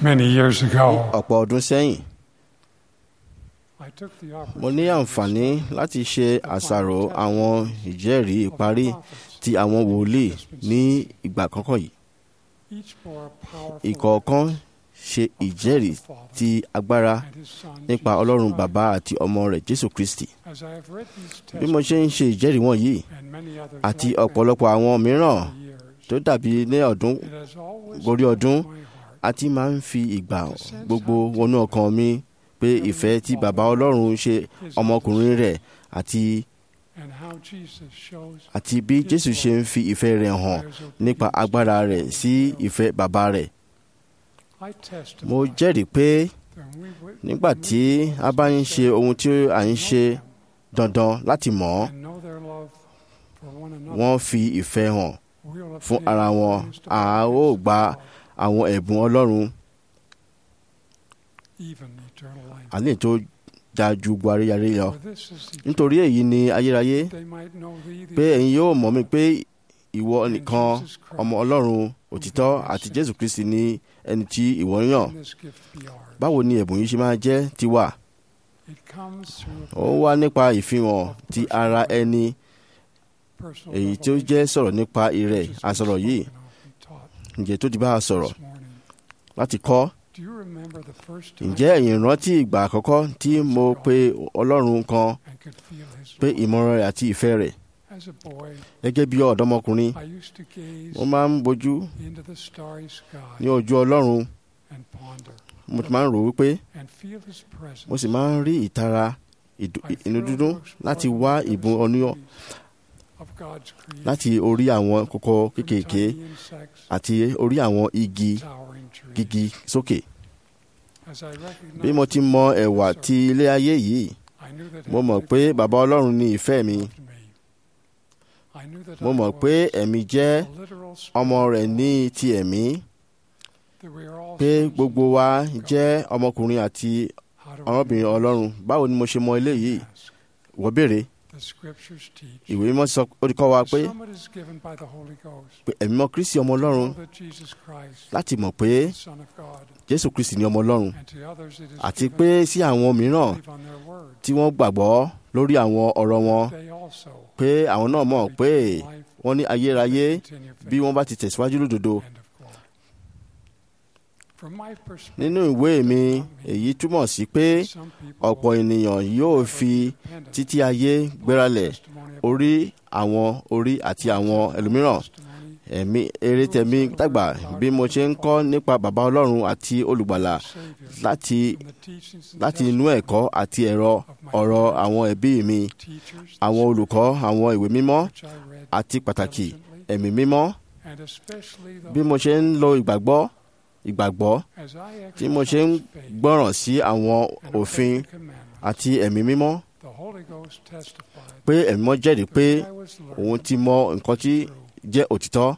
many years ago. ọ̀pọ̀ ọdún sẹ́yìn I took the mo ní àǹfààní láti ṣe àṣàrò àwọn ìjẹ́rìí ìparí ti àwọn wòlíì ní ìgbà kọ́kọ́ yìí each bore a powerful ìkọ̀ọ̀kan ṣe ìjẹ́rìí ti agbára and his son nípa Jesus ọlọ́run Christ. bàbá àti ọmọ rẹ̀ jésù kristi As I have read these bí mo ṣe ń ṣe ìjẹ́rìí wọ̀nyí and many others àti like them ọ̀pọ̀lọpọ̀ àwọn mìíràn over the years, tó dàbí ní ọdún it has always gorí ọdún filled my heart àti máa ń fi ìgbà gbogbo wọnú ọkàn mi pé ìfẹ́ tí bàbá ọlọ́run ṣe ọmọkùnrin rẹ̀ àti and how Jesus shows àti bí jésù ṣe ń fi ìfẹ́ rẹ̀ hàn nípa agbára rẹ̀ sí ìfẹ́ bàbá rẹ̀ I testify mo jẹ́rìí pé that we would nígbà tí a bá ń ṣe ohun tí à ń ṣe dandan láti mọ̀ ọ́ and know their love for one another, wọ́n fi ìfẹ́ hàn we'll fún obtain ara wọn things to a our ó grace gba and àwọn ẹ̀bùn ọlọ́run love, even eternal life. àlẹ́ tó dáa ju gbogbo aréyaré lọ For this is the nítorí èyí ni ayérayé they might know thee, the pé ẹ̀yin yóò mọ̀ mí pé ìwọ and nìkan Jesus Christ, ọmọ ọlọ́run òtítọ́ àti jésù kristi ní ẹni tí ìwọ ń yàn and this gift be ours. báwo ni ẹ̀bùn yìí ṣe máa jẹ́ tiwa It comes through a ó wá nípa ìfihàn ti ara ẹni personal èyí tí ó revelation jẹ́ sọ̀rọ̀ nípa ìrẹ̀ which has been àsọ̀rọ̀ yìí spoken of and taught ǹjẹ́ tó ti bá a sọ̀rọ̀ this morning. láti kọ́ Do you remember the first time ǹjẹ́ ẹ̀yin rántí ìgbà àkọ́kọ́ tí mo pe ọlọ́run kan and could feel his pé love? ìmọ̀ràn rẹ̀ àti ìfẹ́ rẹ̀ As a boy, gẹ́gẹ́ bí ọ̀dọ́mọkùnrin I used to gaze mo máa ń bojú into the starry sky ní ojú ọlọ́run and ponder mo ti máa ń rò wípé and feel his presence. mo sì máa ń rí ìtara ìdù- I inú thrilled dídùn to explore láti the wá mysteries ìbùn oníyàn of God's creation, láti orí àwọn kókó from kéékèèké tiny insects àti orí àwọn igi to towering trees. gígí sókè As I recognized bí mo ti mọ ẹ̀wà ti ilé ayé yìí I knew that mo mọ̀ Heavenly pé Father bàbá ọlọ́run ní ìfẹ́ mi loved me. I knew that mo I mọ̀ pé was ẹ̀mí jẹ́ a literal spirit ọmọ rẹ̀ of ní God, ti ẹ̀mí that we are all pé sons and gbogbo wa daughters of God. jẹ́ ọmọkùnrin àti How do I ọmọbìnrin know ọlọ́run this? báwo ni mo ṣe mọ eléyìí Ask. wọ́n béèrè The scriptures teach. ìwé mímọ́ sọ ó ti kọ́ wa pé Some it is given by the Holy Ghost. pé ẹ̀mí mọ́ kristi ọmọ To ọlọ́run know that Jesus Christ, láti mọ̀ pé the Son of God, jésù kristi ní ọmọ ọlọ́run and to others it is àti given pé sí àwọn mìíràn to believe on their word. tí wọ́n gbàgbọ́ lórí àwọn ọ̀rọ̀ wọn They also pé àwọn náà mọ̀ pé retain life wọ́n ní ayérayé and continue bí faith. wọ́n bá ti tẹ̀síwájú lódodo End of quote. From my perspective, nínú ìwé mi èyí túmọ̀ sí pé some people ọ̀pọ̀ ènìyàn yóò fi dependent títí ayé gbéralẹ̀ testimony of orí àwọn orí àti àwọn ẹlòmíràn testimony ẹ̀mí eré tẹ̀mí dàgbà bí mo ṣe ń kọ́ nípa bàbá ọlọ́run àti olùgbàlà Savior láti from the teachings and láti inú testimony ẹ̀kọ́ àti ẹ̀rọ ọ̀rọ̀ àwọn ẹbí mi of teachers àwọn olùkọ́ àwọn ìwé mímọ́ which I read àti pàtàkì diligently, ẹ̀mí mímọ́ and especially bí those mo ṣe ń lo ìgbàgbọ́ ìgbàgbọ́ as I tí mo ṣe ń exercise faith gbọ́ràn sí àwọn and òfin obey the commandments, àti ẹ̀mí mímọ́ the Holy Ghost testified pé ẹ̀mí mímọ́ jẹ́rìí pé that I was òun learning ti mọ nǹkan tí true. jẹ́ òtítọ́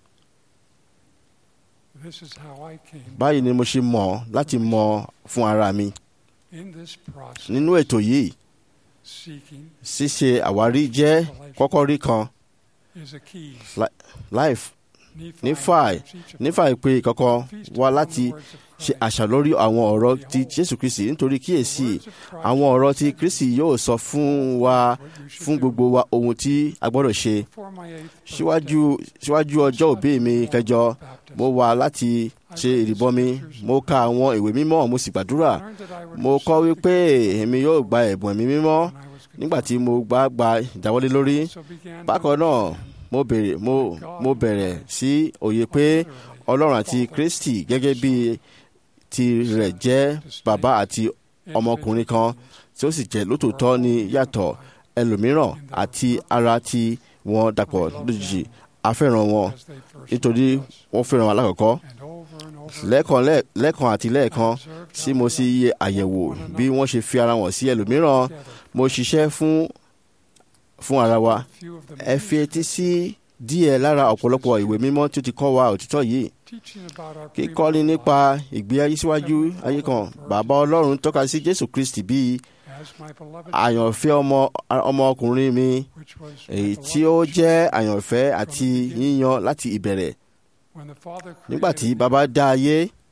This is how I came báyìí ni mo ṣe mọ̀ láti mọ̀ fún ara mi in this process nínú ètò yìí seeking ṣíṣe àwárí jẹ́ kọ́kọ́rí kan is a key. life Nephi Nífàì gives each of nífà ìpè ìkọ̀kọ̀ us feast wá upon láti the words of ṣe Christ. àṣà lórí àwọn ọ̀rọ̀ ti jésù kristi nítorí kíyèsí The words of Christ àwọn ọ̀rọ̀ ti said kristi yóò sọ fún wa what you should fún do. gbogbo wa ohun tí a gbọ́dọ̀ ṣe Before my eighth birthday, síwájú síwájú ọjọ́ òbí mi kẹjọ baptism, mo wà láti ṣe ìrìbọmi mo ka àwọn ìwé mímọ́ mo sì gbàdúrà I learned that I would mo kọ́ receive wípé the èmi yóò gba ẹ̀bùn ẹ̀mí mímọ́ gift when I was nígbà tí confirmed. mo gbà gba ìdáwọ́lé lórí So began to bákan náà understand mo bèrè mo mo bẹ̀rẹ̀ sí òye pé ọlọ́run àti kristi gẹ́gẹ́ bí ti rẹ̀ jẹ́ bàbá àti ọmọkùnrin kan tí ó sì jẹ́ lótòótọ́ ní yàtọ̀ ẹlòmíràn àti ara tí wọ́n dàpọ̀ lójijì a fẹ́ràn wọn as they first nítorí loved us. wọ́n fẹ́ràn wa lákọ̀ọ́kọ́ And over and over lẹ́ẹ̀kan lẹ́ẹ̀- lẹ́ẹ̀kan àti lẹ́ẹ̀kan observed tí how mo they sì yẹ àyẹ̀wò bí wọ́n ṣe fi ara wọn sí ẹlòmíràn together. mo ṣiṣẹ́ fún fún ara wa Few of them ẹ fi etí sí díẹ̀ lára ọ̀pọ̀lọpọ̀ ìwé mímọ́ tí ó ti kọ́ wa òtítọ́ yìí teaching about our kíkọ́ni premortal nípa life ìgbé ayé síwájú ayé kan bàbá ọlọ́run tọ́ka sí jésù kristi bíi as my beloved àyànfẹ́ ọmọ ọmọkùnrin mi which was my èyí tí ó beloved jẹ́ àyànfẹ́ àti yíyan láti ìbẹ̀rẹ̀ when the Father nígbà tí created bàbá dá ayé me,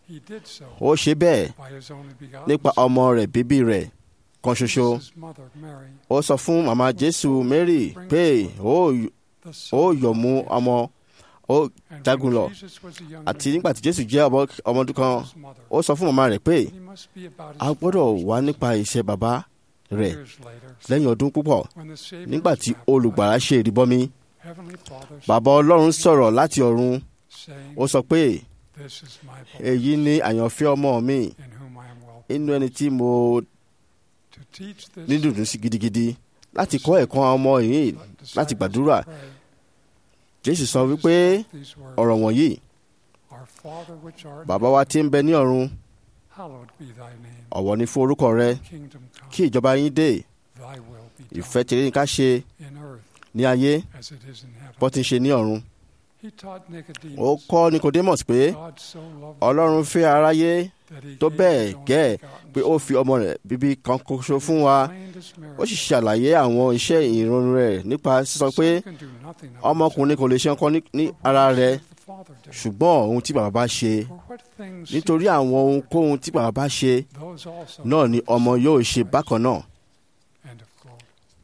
He did so ó ṣe bẹ́ẹ̀ by his only begotten nípa Son. ọmọ rẹ̀ bíbí rẹ̀ kan ṣoṣo Jesus' mother, Mary, ó sọ fún màmá jésù mary pé ó the ó Son yọ̀ mú ọmọ ó And jagun when lọ Jesus was a young àti man, nígbà tí jésù jẹ́ ọmọ ọmọ ọdún kan his mother, ó sọ fún màmá rẹ̀ pé he must be about his a gbọ́dọ̀ father's wá nípa iṣẹ́ bàbá rẹ̀ Years later, lẹ́yìn ọdún púpọ̀ when the Savior nígbà was tí baptized, olùgbàlà ṣe ìrìbọmi Heavenly Father bàbá ọlọ́run sọ̀rọ̀ láti ọ̀run saying, ó sọ pé This is my beloved èyí ni àyànfẹ́ ọmọ mi in whom I am well inú ẹni tí mo to teach this ní dùndún sí gidigidi láti kọ́ ẹ̀kọ́ ọmọ yìí disciples láti gbàdúrà. to pray. jésù sọ Jesus wípé spoke these words, ọ̀rọ̀ wọ̀nyí Our Father which art in bàbá wa tí ń bẹ ní ọ̀run hallowed be thy name. ọ̀wọ̀ ni fún orúkọ rẹ Kingdom come, kí ìjọba yín dé thy will be done ìfẹ́ tèrè ní ká ṣe in earth ní ayé as it is in heaven. bó ti ń ṣe ní ọ̀run He taught ó Nicodemus, kọ́ nicodemus pé God so loved ọlọ́run fẹ́ aráyé that he tó gave bẹ́ẹ̀ his only gẹ́ begotten pé ó Son. fi ọmọ rẹ̀ bíbí kan ṣoṣo fún wa Explained his ó sì miracle. ṣàlàyé àwọn iṣẹ́ ìrọ̀rùn rẹ̀ nípa sísọ pé Son can do nothing of ọmọkùnrin kò lè ṣe nǹkan ní- ní himself, but ara what rẹ̀ does the Father do? ṣùgbọ́n ohun tí bàbá bá ṣe For what things nítorí àwọn ohunkóhun tí bàbá bá ṣe those also náà ni ọmọ yóò ṣe bákan náà End of quote.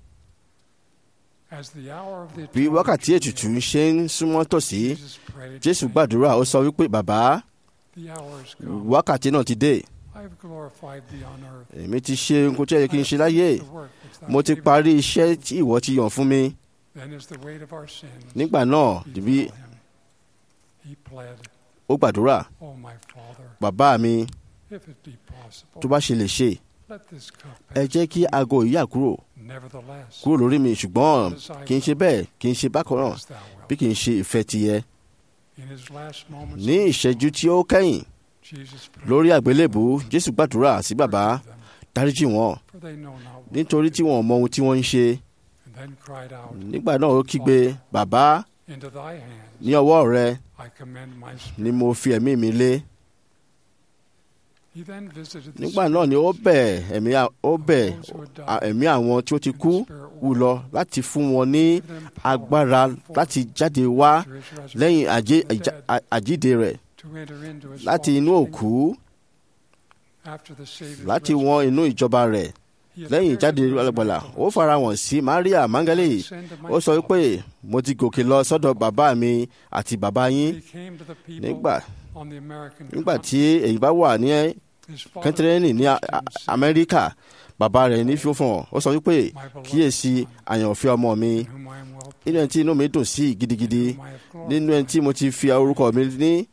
As the hour of the bí atonement wákàtí drew ètùtù near, ṣe ń súnmọ́ tòsí Jesus prayed, jésù saying, gbàdúrà ó sọ wípé bàbá The hour is come. wákàtí náà ti dé I have glorified thee on earth. èmi ti ṣe nǹkan tí ó yẹ kí n ṣe láyé The work which thou mo ti gavest parí me. iṣẹ́ tí ìwọ ti yàn fún mi Then is the weight of our sins nígbà náà befell bí him. He pled, ó gbàdúrà O my Father, bàbá mi if it be possible, tó bá ṣe lè ṣe let this cup ẹ pass. jẹ́ kí aago yìí yà kúrò Nevertheless, kúrò lórí mi ṣùgbọ́n kì í ṣe bẹ́ẹ̀ kì í ṣe bákan náà as thou wilt. bí kì í ṣe ìfẹ́ tiyẹ In his last moments, ní ìṣẹ́jú tí ó kẹ́yìn Jesus prayed, lórí àgbélébù jésù gbàdúrà sí bàbá "Forgive them, dáríjì wọn for they know not what nítorí they tí wọn ò mọ ohun tí wọ́n ń ṣe do." And then cried out, nígbà náà ó kígbe bàbá Into thy hands ní ọwọ́ rẹ I commend my spirit. ni mo fi ẹ̀mí mi lé He then visited the nígbà náà ni ó bẹ̀ ẹ̀mí à- ó bẹ̀ those who had died, à- ẹ̀mí àwọn tí ó ti and kú the Spirit wù lọ láti fún wọn ní gave them power agbára forth láti jáde wá after his resurrection lẹ́yìn àjẹ́- from the àjà- dead à- àjíǹde rẹ̀ to enter into his láti Father's inú kingdom. òkú After the Savior's láti wọ́n inú ìjọba rẹ̀ He lẹ́yìn appeared ìjáde to his alágbàlà ó disciples, fara wọn sí maria mangale "Ascend to my ó sọ Father." pé mo ti gòkè lọ sọ́dọ̀ bàbá mi àti bàbá yín He came to the people nígbà on the American nígbà tí continent. èyí bá wà ní His father kẹ́ntẹ́rẹ́nì ní A- Christian A- said, amẹ́ríkà bàbá rẹ̀ ní fífún ó sọ wípé "My beloved kíyèsí son, àyànfẹ́ ọmọ mi in whom I am well nínú ẹni tí inú mi dùn sí gidigidi in whom I have nínú ẹni tí mo ti fi orúkọ mi ní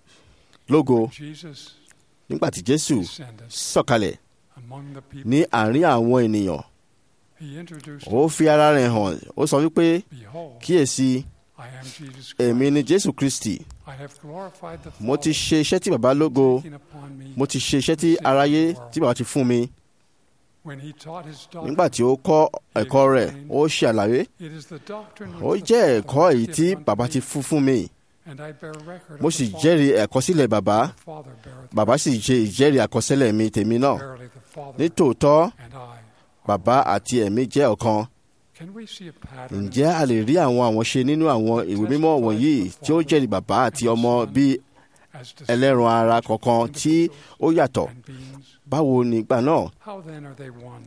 lógo glorified." Jesus nígbà tí jésù descended sọ̀kalẹ̀ among the people. ní àárín àwọn ènìyàn He introduced ó fi ara rẹ̀ hàn ó sọ wípé Behold, kíyèsí I am Jesus èmi Christ. ni jésù kristi I have glorified the mo ti Father, ṣe iṣẹ́ tí bàbá lógo taking upon me mo ti ṣe iṣẹ́ tí aráyé tí bàbá ti fún mi when he taught his doctrine. nígbà tí ó kọ́ ẹ̀kọ́ rẹ̀ ó ṣe àlàyé It is the doctrine ó which jẹ́ the ẹ̀kọ́ Father èyí hath tí given unto bàbá me, ti fún fún mi and I bear record mo of sì the Father. jẹ́rìí ẹ̀kọ́sílẹ̀ bàbá The Father beareth bàbá sì ṣe ìjẹ́rìí àkọsílẹ̀ mi tèmi náà Verily the Father nítòótọ́ and I are bàbá one. àti ẹ̀mí jẹ́ ọ̀kan Can we see a pattern ǹjẹ́ a lè rí àwọn àwọnṣe nínú àwọn ìwé mímọ́ wọ̀nyí tí ó jẹ́rìí bàbá àti ọmọ bí as distinct ẹlẹ́ran ara kọ̀ọ̀kan tí ó yàtọ̀ and beings? báwo nígbà náà How then are they one?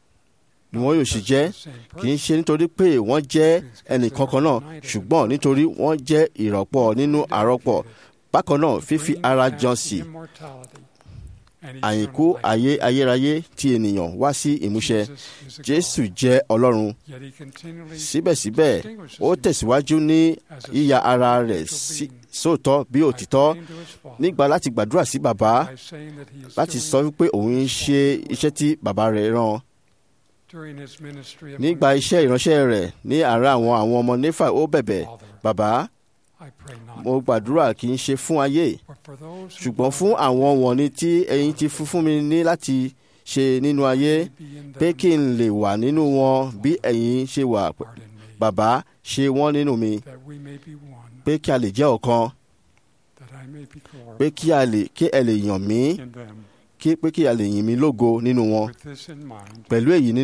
ni wọ́n yóò sì jẹ́ The same kì í person, ṣe nítorí pé wọ́n jẹ́ ẹnìkan kan náà ṣùgbọ́n nítorí wọ́n jẹ́ ìrọ́pọ̀ nínú àrọ́pọ̀ bákan náà fífi bringing ara back jọ sí immortality and àyìnkú eternal life. ayé ayérayé tí ènìyàn wá sí ìmúṣẹ Jesus is a jésù God, jẹ́ ọlọ́run yet he continually síbẹ̀síbẹ̀ distinguishes ó tẹ̀síwájú ní as a yíya ara rẹ̀ spiritual sí- being sóòótọ́ bí by òtítọ́ praying to his Father, nígbà láti gbàdúrà sí bàbá by saying that he is láti doing sọ wípé òun ń ṣe iṣẹ́ tí bàbá rẹ̀ rán during his ministry among nígbà the iṣẹ́ ìránṣẹ́ rẹ̀ ní àárín àwọn àwọn ọmọ néfà ó bẹ̀bẹ̀ Father, bàbá I pray not, mo gbàdúrà kì í ṣe fún ayé but for those who ṣùgbọ́n fún àwọn wọ̀nyí tí ẹ̀yin ti fún fún mi ní láti ṣe nínú ayé may be in pé them, kí n lè wà nínú wọn bí ẹ̀yin ṣe wà pardon me, bàbá ṣe wọ́n nínú mi that we may be one, pé kí a lè jẹ́ ọ̀kan that I may be pé glorified kí a lè kí ẹ lè yàn mí in them. kí pé kí a lè yìn mí lógo nínú wọn With this in mind, pẹ̀lú èyí nínú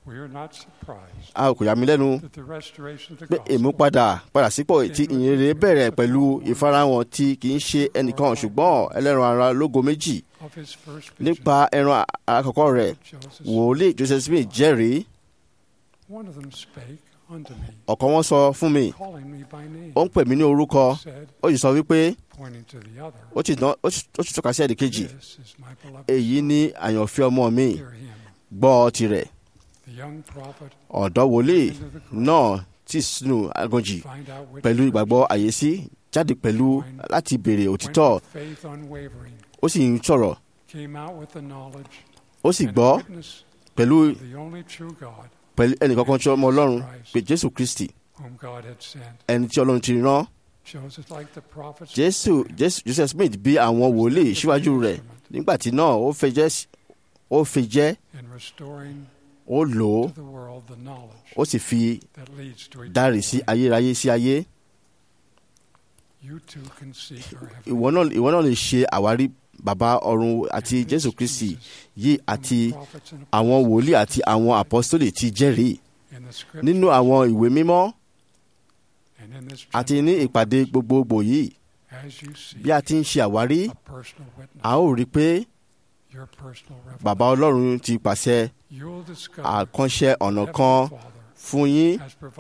We are not surprised a kò yà mí lẹ́nu that the restoration of the pé gospel ìmúpadà padà sípò tí ìyìnrere bẹ̀rẹ̀ pẹ̀lú ìfarahàn tí kì í ṣe ẹnìkan ṣùgbọ́n ẹlẹ́ran ara lógo méjì of his first vision nípa ẹran àkọ́kọ́ rẹ̀ of Joseph, wòlíì joseph smith jẹ́rìí one of them spake unto me, ọ̀kan wọn sọ fún mi calling me by name, ó ń pè mí ní orúkọ said, ó sì sọ wípé pointing to the other, ó sì ná- ó sì- ó sì tọ́ka sí ẹ̀dì kejì This is my beloved èyí ní àyànfẹ́ ọmọ mi Hear him. gbọ́ tirẹ̀ The young prophet ọ̀dọ́ wòlíì into the grave, náà tí sínú aganjì find out which pẹ̀lú ìgbàgbọ́ àyèsí jáde pẹ̀lú láti béèrè when òtítọ́ with faith unwavering ó sì ń sọ̀rọ̀ came out with the knowledge ó sì and gbọ́ witness pẹ̀lú of the only true God pẹ̀lú ẹnìkankan tí ọmọ ọlọ́run pé jésù kristi whom God had sent. ẹni tí ọlọ́run ti rán Joseph, like the prophets, jésù jésù joseph smith bí àwọn wòlíì síwájú rẹ̀ nígbà tí náà ó fẹ́ jẹ́ ó fi jẹ́ in restoring ó lò ó to the world the knowledge ó sì fi that leads to dárì eternal sí life. ayérayé sí ayé You too can seek our ìwọ náà ìwọ náà lè ṣe àwárí bàbá ọ̀run àti jésù kristi yìí àti àwọn wòlíì àti àwọn àpọ́sítélì ti jẹ́rìí nínú àwọn ìwé mímọ́ àti ní ìpàdé gbogbogbò yìí bí a ti ń ṣe àwárí a ó rí i pé bàbá ọlọ́run ti pàṣẹ àkànṣe ọ̀nà kan fún yín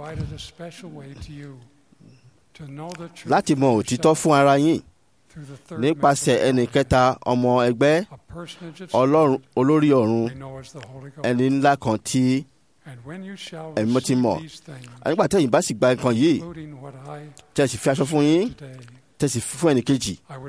láti mọ òtítọ́ fún ara yín nípasẹ̀ ẹnì kẹta ọmọ ẹgbẹ́ ọlọ́run olórí ọ̀run ẹni ńlá kan tí ẹ̀mí mọ́ ti mọ̀ nígbà tẹ́yìn bá sì gba nǹkan yìí tẹ́ sì fi aṣọ fún yín tẹ́ sì fún ẹnì kejì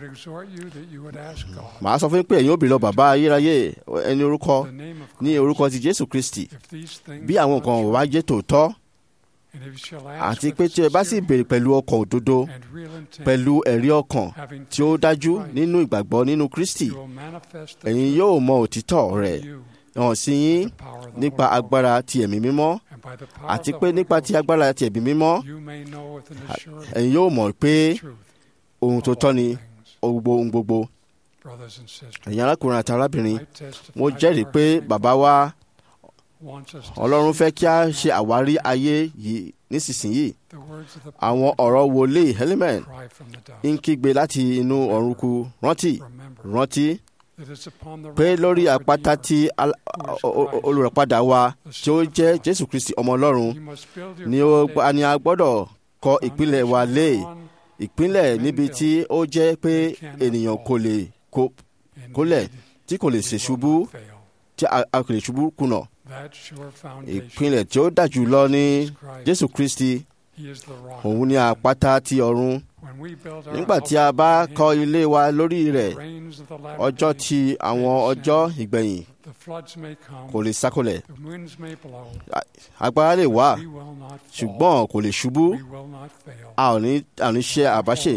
màá sọ fún yín pé ẹ̀yin ó béèrè lọ bàbá ayérayé ẹni orúkọ ní orúkọ ti jésù kristi bí àwọn nǹkan wá jẹ́ tòótọ́ àti pé tí ẹ bá sì béèrè pẹ̀lú ọkàn òdodo pẹ̀lú ẹ̀rí ọkàn tí ó dájú nínú ìgbàgbọ́ nínú kristi ẹ̀yin yóò mọ òtítọ́ rẹ̀ hàn sí yín nípa agbára ti ẹ̀mí mímọ́ àti pé nípa ti agbára ti ẹ̀mí mímọ́ ẹ̀yin yóò mọ̀ pé ohun tó tọ́ ni gbogbo ohun gbogbo ẹ̀yin arákùnrin àti arábìnrin mo jẹ́rìí pé bàbá wa ọlọ́run fẹ́ kí a ṣe àwárí ayé yìí nísinsìnyí àwọn ọ̀rọ̀ wòlíì helimen ń kígbe láti inú ọ̀run kú rántí rántí pé lórí àpáta tí olùràpadà wa tí ó jẹ́ jésù kristi ọmọ ọlọ́run ni a gbọ́dọ̀ kọ́ ìpínlẹ̀ wa lé ìpínlẹ̀ níbi tí ó jẹ́ pé ènìyàn kò lè kólẹ̀ tí kò lè ṣe ṣubú tí a kò lè ṣubú kùnà ìpínlẹ̀ tí ó dájú lọ ní jésù kristi òun ni àpáta ti ọ̀run nígbà tí a bá kọ́ ilé wa lórí rẹ̀ ọjọ́ tí àwọn ọjọ́ ìgbẹ̀yìn kò lè sákòlẹ̀ agbára lè wà ṣùgbọ́n kò lè ṣubú a ò ní a ò ní ṣe àbáṣe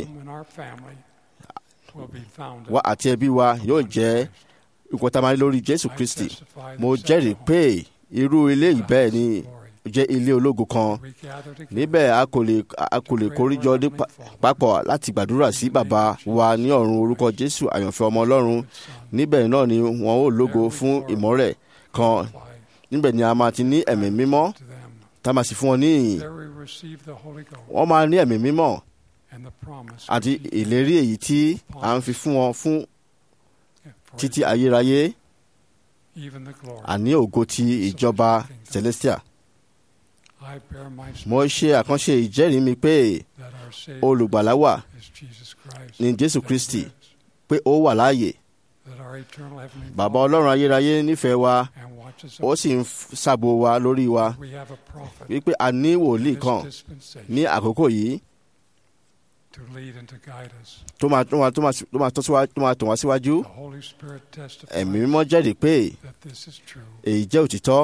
wa àti ẹbí wa yóò jẹ́ ìkọtamari lórí jésù kristi mo jẹ́rìí pé irú ilé yìí bẹ́ẹ̀ ni jẹ́ ilé ológo kan níbẹ̀ a kò lè a kò lè kóríjọ ní papọ̀ láti gbàdúrà sí bàbá wa ní ọ̀run orúkọ jésù àyànfẹ́ ọmọ ọlọ́run níbẹ̀ náà ni wọn ó lógo fún ìmọ́lẹ̀ kan níbẹ̀ ni a máa ti ní ẹ̀mí mímọ́ tá a máa sì fún wọn ní ìyìn wọ́n máa ní ẹ̀mí mímọ́ àti ìlérí èyí tí a ń fi fún wọn fún títí ayérayé àní ògo ti ìjọba celestial mo ṣe àkànṣe ìjẹ́rìí mi pé olùgbàlà wà ní jésù kristi pé ó wà láàyè bàbá ọlọ́run ayérayé nífẹ̀ẹ́ wa ó sì ń ṣàbò wa lórí wa wípé a ní wòlíì kan ní àkókò yìí tó máa tó máa tó máa tó máa tó síwájú tó máa tàn wá síwájú ẹ̀mí mímọ́ jẹ́rìí pé èyí jẹ́ òtítọ́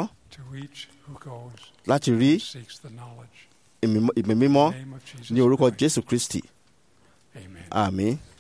láti rí ìmí mímọ́ ní orúkọ jésù kristi àmín.